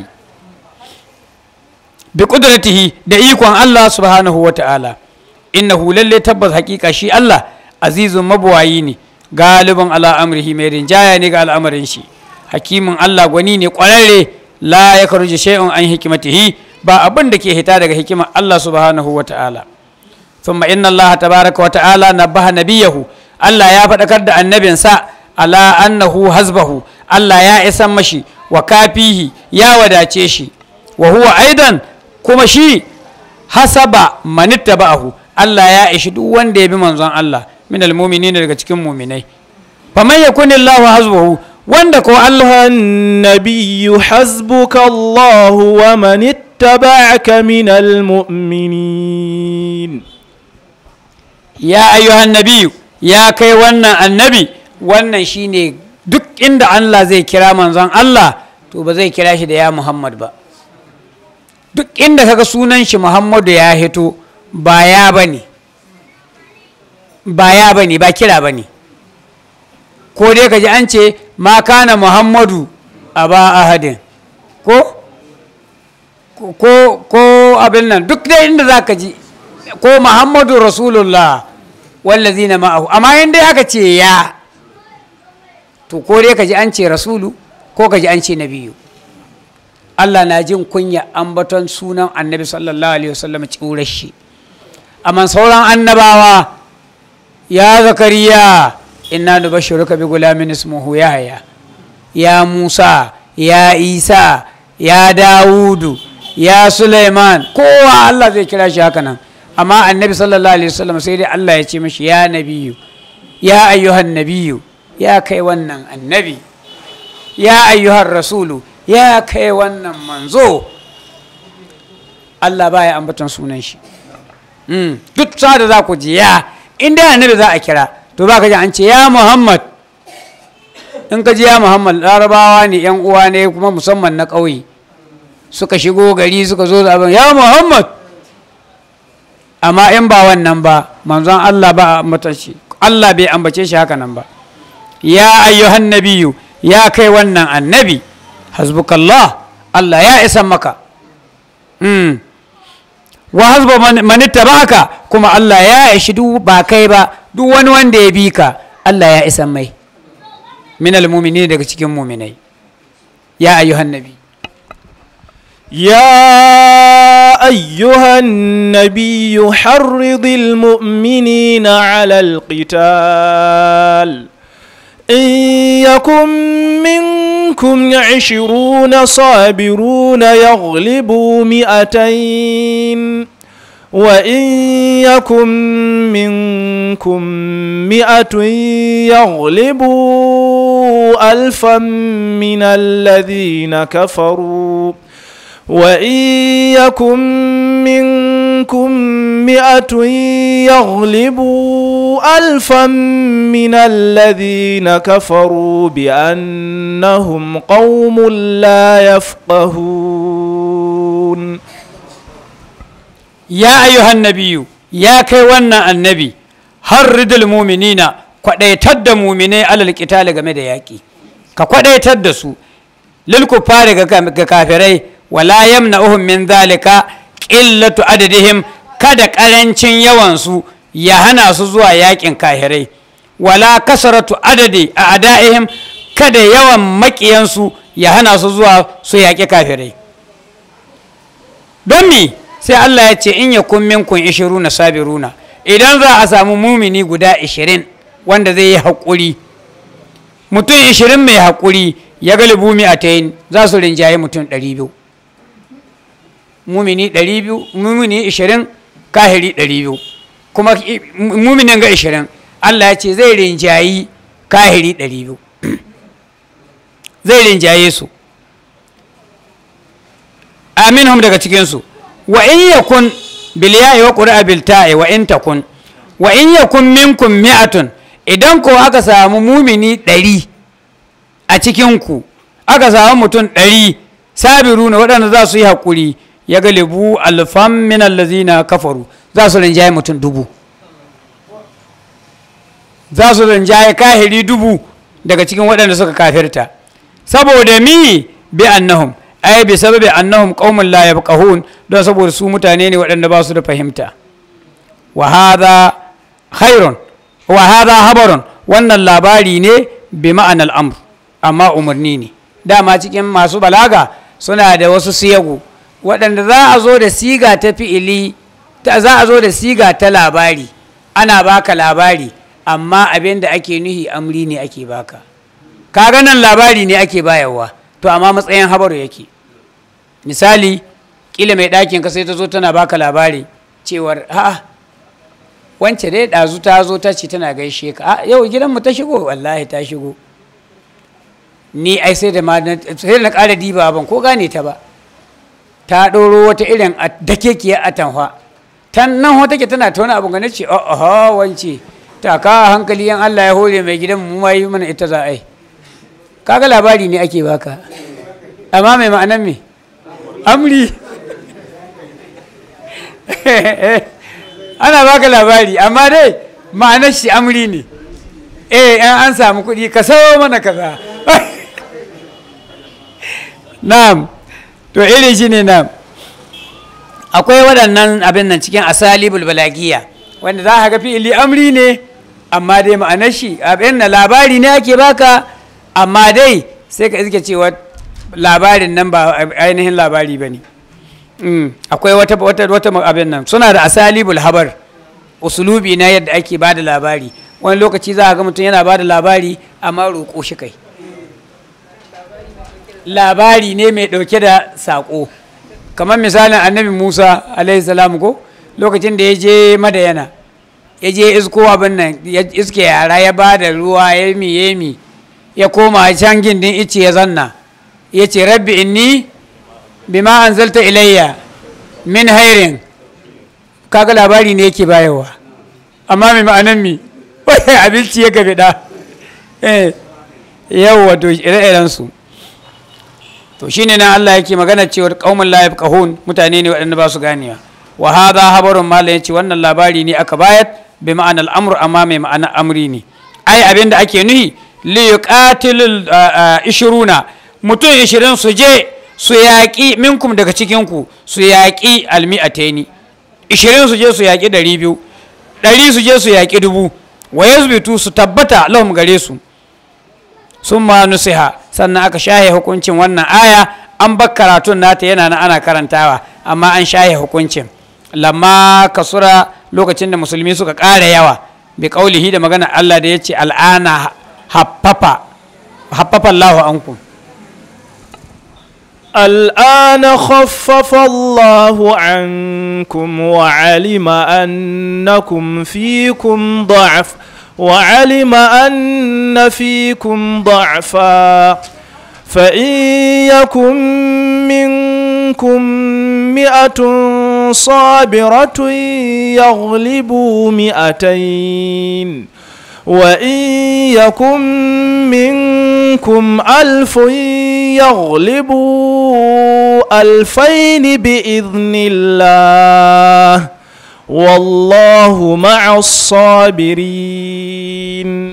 bi qudratihi da ikon Allah subhanahu wa ta'ala innahu lalle tabbas hakika shi Allah azizun mabuwayi ne galibin ala amrihi mai rinjaya ne ga al'amarin shi hakimin Allah gwani ne kwararre la ya karuji shay'un an hikimatihi ba abin da ke hita daga hikimar Allah subhanahu wa ta'ala thumma inna Allah tabaraka wa ta'ala nabaha nabiyahu Allah ya faɗakar da annabinsa ala annahu hasbahu Allah ya isan mashi wa kafihi ya wadace shi wa huwa aidan kuma shi hasaba manitta ba'ahu Allah ya ishi duk wanda ya bi manzon Allah min almu'minin daga cikin mu'minai faman yakunillahu hasbuhu wanda ko Allah النبي حسبك الله ومن اتبعك من المؤمنين ya ayyuhan nabiyu ya kai wannan annabi wannan shine duk inda Allah zai kira manzon Allah to ba zai kira shi da ya Muhammad ba duk inda kaga sunan shi Muhammadu ya hito ba ya bane ba ya bane ba kira bane ko dai ka ji an ce ma kana Muhammadu a ba ahadin ko ko ko abin nan duk dai inda za ka ji ko Muhammadu Rasulullah wallazina ma'ahu amma in dai aka ce ya to ko dai ka ji an ce rasulu ko ka ji an ce nabiyu Allah na jin kunya ambaton sunan annabi sallallahu alaihi wasallam tsirar shi amma sauran annabawa ya zakariya inna nubashshiruka bi gulamin ismuhu yahya ya musa ya isa ya dawudu ya suleiman kowa Allah zai kira shi haka nan amma annabi sallallahu alaihi wasallam sai dai Allah ya ce mashi ya nabiyu ya ayyuhan nabiyu ya kai wannan annabi ya ayyuhan rasulu ya kai wannan manzo Allah baya ambaton sunan shi duk sa da za ku ji ya inda annabi za a kira to ba ka ji an ce ya muhammad in ka ji ya muhammad larabawa ne yan uwa ne kuma musamman na ƙauye suka shigo gari suka zo da abin ya muhammad amma in ba wannan ba manzon Allah ba a ambata shi Allah bai ambace shi haka nan ba ya ayyuhan nabiyu ya kai wannan annabi hasbukallah Allah ya isa maka mm. wa hasba man ittaba'aka kuma Allah ya ishi duk ba kai ba duk wani wanda ya bi ka Allah ya isa mai min almu'minin daga cikin mu'minai ya ayyuhan nabi يا أيها النبي حرض المؤمنين على القتال إن يكن منكم عشرون صابرون يغلبوا مئتين وإن يكن منكم مئة يغلبوا ألفا من الذين كفروا وإن يكن منكم مئة يغلبوا ألفا من الذين كفروا بأنهم قوم لا يفقهون ya ayyuhan nabiyu ya kai wannan annabi harridul muminina kwadaitar da muminai alal qitali game da yaƙi ka kwadaitar da su lil kuffari ga kafirai wala yamna'uhum min zalika qillatu adadihim kada karancin yawan su ya hana su zuwa yaƙin kafirai wala kasaratu adadi a ada'ihim kada yawan maƙiyansu ya hana su zuwa su yaƙi kafirai don me sai Allah ya ce in ya kun minkun ishiruna sabiruna idan za a samu mumini guda ishirin wanda zai yi haƙuri mutum ishirin mai haƙuri ya galibu mi a tayin za su rinjaye mutum ɗari biyu mumini ɗari biyu mumini ishirin kahiri ɗari biyu kuma muminin ga ishirin Allah ya ce zai rinjayi kahiri ɗari biyu zai rinjaye su aminhum daga cikinsu wa in yakun bil ya'i wa qur'a bil ta'i wa in takun wa in yakun minkum mi'atun idan ko aka samu mumini ɗari a cikinku aka samu mutum ɗari sabiru na waɗanda za su yi haƙuri ya galibu alfan min allazina kafaru za su rinjaye mutum dubu za su rinjaye kahiri dubu daga cikin waɗanda suka kafirta saboda mi bi annahum ai bi sababi annahum qaumun la yafqahun don saboda su mutane ne waɗanda ba su da fahimta wa hadha khairun wa hadha habarun wannan labari ne bi ma'anar amr amma umarni ne dama cikin masu balaga suna da wasu siyagu waɗanda za a zo da siga ta fi'ili za a zo da siga ta labari ana baka labari amma abin da ake nuhi amri ne ake baka kaga nan labari ne ake bayarwa to amma matsayin habaru yake misali kila mai ɗakin ka sai ta zo tana baka labari cewar a'a wance dai ɗazu ta zo ta ce tana gaishe ka a yau gidanmu ta shigo wallahi ta shigo ni ai sai da sai da na ƙara diba ban ko gane ta ba ta ɗoro wata irin dakekiyar atanwa tan nan wata ke tana ta wani abu gane ce oh wance ta ka hankali yan Allah ya hore mai gidan mu ma yi mana ita za a yi kaga labari ne ake baka amma mai ma'anan me amri ana baka labari amma dai ma'anar shi amri ne eh an samu kuɗi ka sayo mana kaza na'am to irin shi ne na'am akwai waɗannan abin nan cikin asalibul balagiya wanda za ka ga fi'ili amri ne amma dai ma'anar shi abin na labari ne ake baka amma dai sai ka iske cewa labarin nan ba ainihin labari ba ne akwai wata wata wata abin nan suna da asalibul habar usulubi na yadda ake ba da labari wani lokaci za a ga mutum yana ba da labari amma roƙo shi kai labari ne mai ɗauke da saƙo kamar misalin annabi musa alaihi salam ko lokacin da ya je madayana ya je isko abin nan ya iske yara ya ba da ruwa ya mi ya mi ya koma can gindin ice ya zanna ya ce rabbi inni bima anzalta ilayya min hairin kaga labari ne yake bayarwa amma mai ma'anan mi wai abinci ya gabe da yau wato ire-iren su to shine nan Allah yake magana cewa qaumun la yafqahun mutane ne waɗanda ba su ganewa wa hadha habarun mala yace wannan labari ne aka bayar bi ma'ana al'amr amma mai ma'ana amri ne ai abinda ake nuhi li yuqatilul ishiruna mutum ishirin su je su yaƙi minkum daga cikinku su yaƙi almi'ataini ishirin su je su yaƙi ɗari biyu ɗari su je su yaƙi dubu wa yazbitu su tabbata lahum gare su sun ma nusiha sannan aka shahe hukuncin wannan aya an bar karatun nata yana na ana karantawa amma an shahe hukuncin lamma kasura lokacin da musulmi suka ƙara yawa bi ƙaulihi da magana Allah da ya ce al'ana haffafa haffafa Allahu ankum الآن خفف الله عنكم وعلم أنكم فيكم ضعف وعلم أن فيكم ضعفا فإن يكن منكم مئة صابرة يغلبوا مئتين وإن يكن منكم ألف يغلبوا ألفين بإذن الله والله مع الصابرين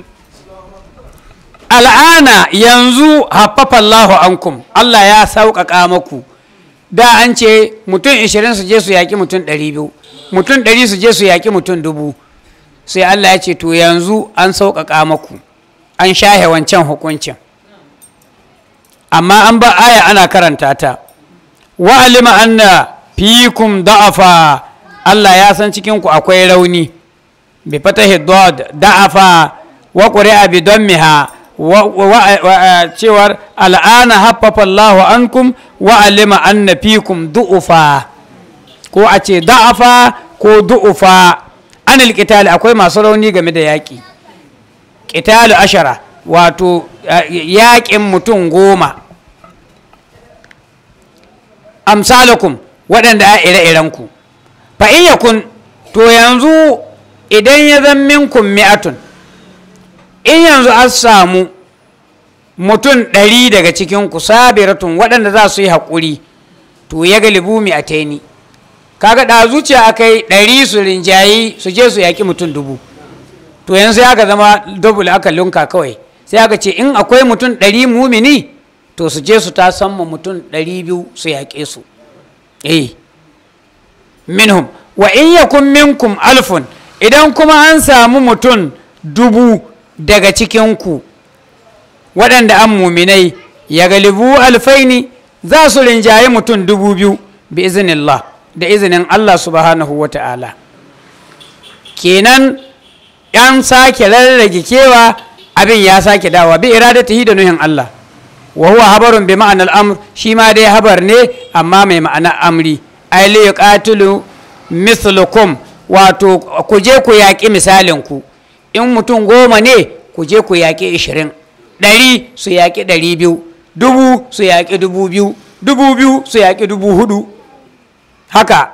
al'ana yanzu haffafa Allahu ankum Allah ya sauƙaƙa maku da an ce mutum 20 su je su yaƙi mutum 200 mutum 100 su je su yaƙi mutum dubu sai Allah ya ce to yanzu an sauƙaƙa maku an shahe wancan hukuncin amma an ba aya ana karanta ta wa alima anna fikum da'afa Allah ya san cikin ku akwai rauni bi fatahi dad da'afa wa quri'a bi dammiha cewar al'ana haffafa Allahu ankum wa alima anna fikum du'ufa ko a ce da'afa ko du'ufa anil qitali akwai masu rauni game da yaƙi qitalu ashara wato yaƙin mutum goma amsalakum waɗanda a ire-irenku fa in yakun to yanzu idan ya zan minkum mi'atun in yanzu an samu mutum ɗari daga cikin ku sabiratun waɗanda za su yi haƙuri to ya galibu mi a taini kaga da zuciya aka yi ɗari su rinjayi su je su yaƙi mutum dubu to yanzu sai aka zama double aka lunka kawai sai aka ce in akwai mutum ɗari mumini to su je su ta samma mutum ɗari biyu su yaƙe su eh minhum wa in yakun minkum alfun idan kuma an samu mutum dubu daga cikinku waɗanda an muminai ya galibu alfaini za su rinjaye mutum dubu biyu bi izinillah da izinin Allah subhanahu wa ta'ala kenan yan sake rarrage kewa abin ya sake dawa bi iradatihi da nuhin Allah wa huwa habarun bi ma'anar amr shi ma dai habar ne amma mai ma'ana amri ai li yuqatilu mislukum wato ku je ku yaƙi misalin ku in mutum goma ne ku je ku yaƙi ishirin ɗari su yaƙi ɗari biyu dubu su yaƙi dubu biyu dubu biyu su yaƙi dubu hudu haka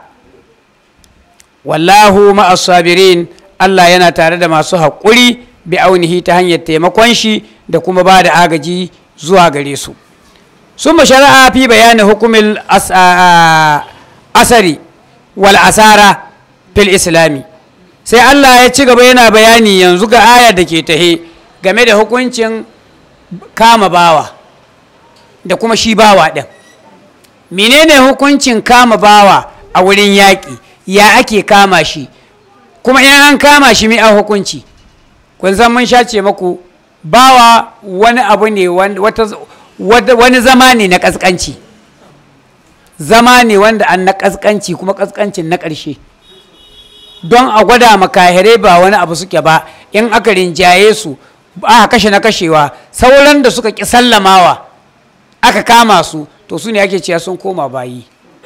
wallahu ma'as sabirin Allah yana tare da masu haƙuri bi aunihi ta hanyar taimakon shi da kuma ba da agaji zuwa gare su sun shari'a fi bayanin hukumin asari wal asara fil islami sai Allah ya ci gaba yana bayani yanzu ga ayar da ke tahe game da hukuncin kama bawa da kuma shi bawa ɗin menene hukuncin kama bawa a wurin yaƙi ya ake kama shi kuma in an kama shi mai a hukunci kun san mun shace maku bawa wani abu ne wani zama ne na ƙasƙanci zama ne wanda an na ƙasƙanci kuma ƙasƙancin na ƙarshe don a gwada makahirai ba wani abu suke ba in aka rinjaye su aka kashe na kashewa sauran da suka ƙi sallamawa aka kama su to su ne ake cewa sun koma bayi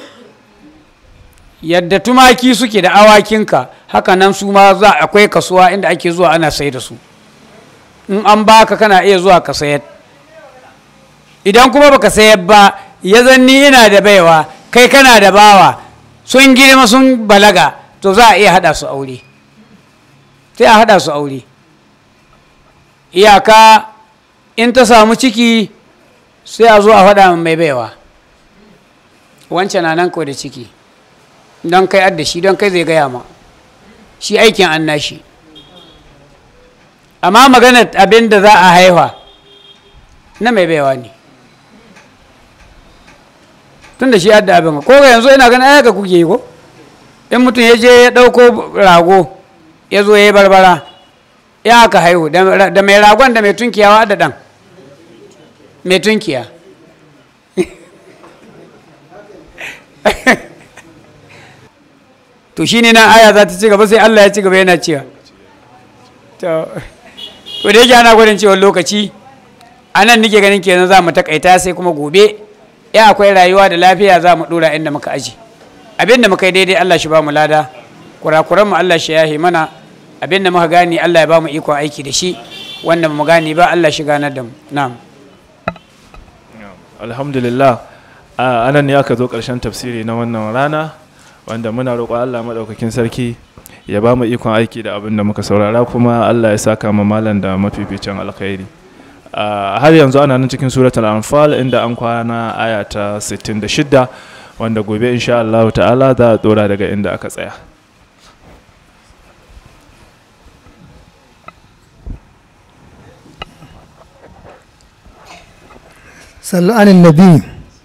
yadda tumaki suke da awakinka haka nan su ma za akwai kasuwa inda ake zuwa ana sai da su in an baka kana iya zuwa ka sayar idan kuma baka sayar ba ya zanni ina da baiwa kai kana da bawa sun girma sun balaga to za a iya hada su aure sai a hada su aure iyaka in ta samu ciki sai a zo a faɗa mai baiwa wancan na nan kawai da ciki don kai adda shi don kai zai gaya ma shi aikin an nashi amma maganar abin da za a haifa na mai baiwa ne tun da shi adda abin ko yanzu ina ganin ayyaka kuke yi ko in mutum ya je ya ɗauko rago ya zo ya yi barbara ya aka haihu da mai ragon da mai tunkiyawa da ɗan mai tunkiya to shi ne nan aya za ta ci gaba sai Allah ya ci gaba yana cewa to da yake ana gwadin cewa lokaci a nan nike ganin kenan za mu takaita sai kuma gobe ya akwai rayuwa da lafiya za mu dora inda muka aji abin da muka yi daidai Allah shi ba mu lada kurakuran mu Allah shi yahi mana abin da muka gani Allah ya ba mu ikon aiki da shi wanda mu gani ba Allah shi ganar da mu na'am alhamdulillah a anan ne aka zo ƙarshen tafsiri na wannan rana wanda muna roƙon Allah maɗaukakin sarki ya ba mu ikon aiki da abin da muka saurara kuma Allah ya saka ma malam da mafificin alkhairi har yanzu ana nan cikin suratul anfal inda an kwana aya ta 66 wanda gobe insha Allah ta'ala za a dora daga inda aka tsaya صلوا على النبي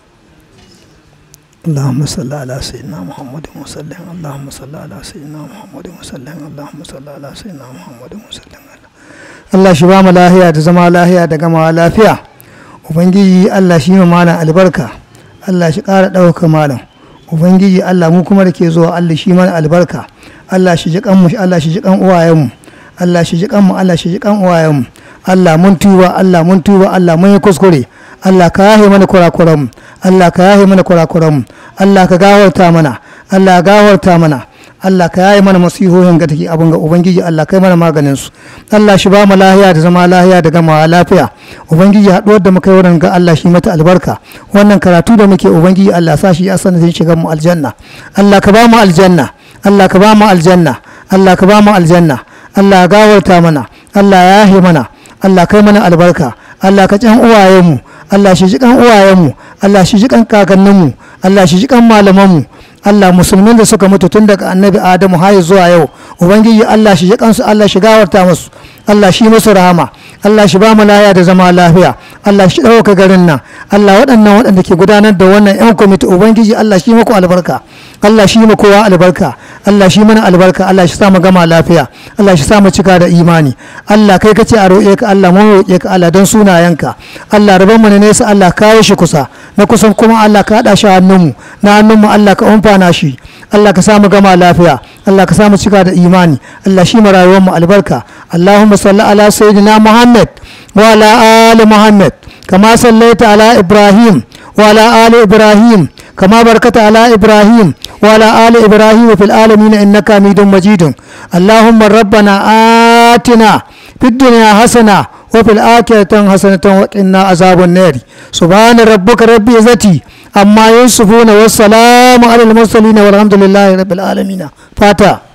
اللهم صل على سيدنا محمد وسلم اللهم صل على سيدنا محمد وسلم اللهم صل على سيدنا محمد وسلم Allah shi ba mu lahiya da zama lahiya da gama lafiya ubangiji Allah shi ma malam albarka Allah shi ƙara ɗauka malam ubangiji Allah mu kuma da ke zuwa Allah shi mana albarka Allah shi ji kanmu Allah shi ji kan uwayenmu Allah shi ji kanmu Allah shi ji kan uwayenmu Allah mun tuba Allah mun tuba Allah mun yi kuskure Allah ka yahe mana kurakuranmu Allah ka yahe mana kurakuranmu Allah ka gawarta mana Allah ka gawarta mana Allah ka yaye mana masihohin ga take abin ga ubangiji Allah kai mana maganin su Allah shi ba mu lahiya da zama lahiya da gama lafiya ubangiji haɗuwar da muka yi wurin ga Allah shi mata albarka wannan karatu da muke ubangiji Allah sa shi ya sanar zai shiga mu aljanna Allah ka ba mu aljanna Allah ka ba mu aljanna Allah ka ba mu aljanna Allah gawarta mana Allah ya yahe mana Allah kai mana albarka Allah ka can uwayenmu Allah shi jikan uwayenmu Allah shi jikan kakanninmu Allah shi jikan malamanmu Allah musulmin da suka mutu tun daga annabi Adamu har zuwa yau ubangiji Allah shi jikan su Allah shi gawarta musu Allah shi musu rahama Allah shi ba mu laya da zama lafiya Allah shi ɗauka garin nan Allah waɗannan waɗanda ke gudanar da wannan 'yan kwamiti ubangiji Allah shi muku albarka Allah shi mu kowa albarka Allah shi mana albarka Allah shi sa mu gama lafiya Allah shi sa mu cika da imani Allah kai kace a roƙe ka Allah mun roƙe ka Allah don sunayenka Allah rabon mu ne nesa Allah kawo shi kusa na kusan kuma Allah ka haɗa shi hannunmu na hannunmu Allah ka umfana shi Allah ka sa mu gama lafiya Allah ka sa mu cika da imani Allah shi mu rayuwar mu albarka Allahumma salli ala sayyidina Muhammad wa ala ali Muhammad kama sallaita ala Ibrahim wa ala ali Ibrahim كما باركت على إبراهيم وعلى آل إبراهيم في العالمين إنك حميد مجيد اللهم ربنا آتنا في الدنيا حسنة وفي الآخرة حسنة وقنا عذاب النار سبحان ربك رب عزتي أما يصفون والسلام على المرسلين والحمد لله رب العالمين فاتح